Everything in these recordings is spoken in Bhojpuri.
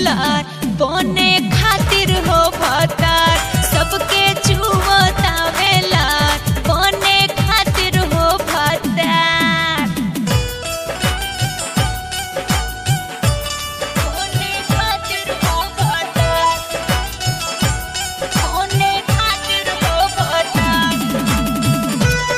बेलार बने खातिर हो भतार सबके चुवता बेलार बने खातिर हो भतार बने खातिर हो भतार बने खातिर हो भतार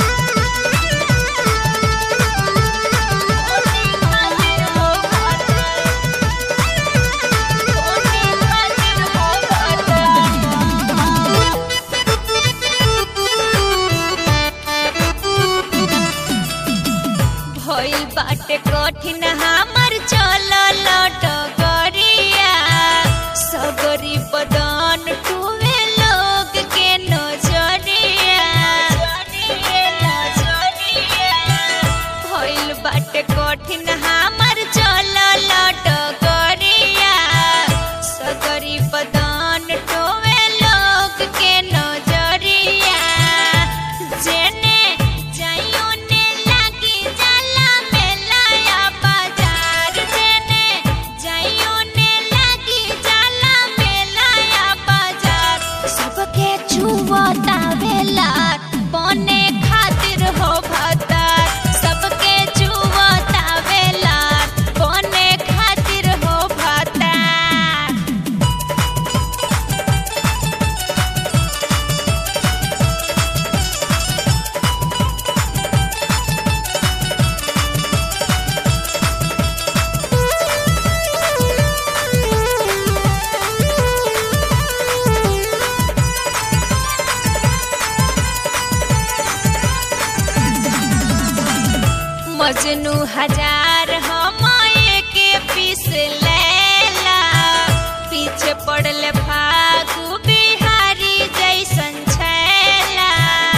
भइल बाटे कठिन हमर चलल डगरिया सगरी बदन टुवे लोग के नजरिया भइल बाटे कठिन हमर चलल डगरिया सगरी बदन टोवे लोग के नजरिया जेने जाइयो ने लागी जाला मेलाया बाजार जेने जाइयो ने लागी जाला मेलाया बाजार सबके चुवता बेलार बने खातिर हो भतार सबके चुवता बेलार बने खातिर हो भतार मजनू हजार हम के पीस लेला पीछे पड़ल फागु बिहारी जैसन छैला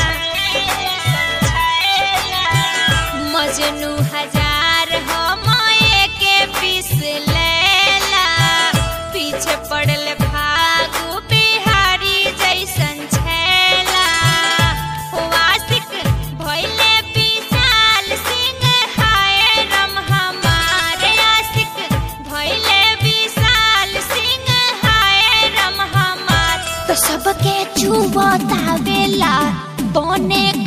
मजनू हजार हम के पीस लेला पीछे पड़ल फागु बिहारी जैसन छैला वासिक भइले विशाल सिंह हाय रम हमारे आशिक भइले विशाल सिंह हाय रम हमार तो सबके चुबता बेला बने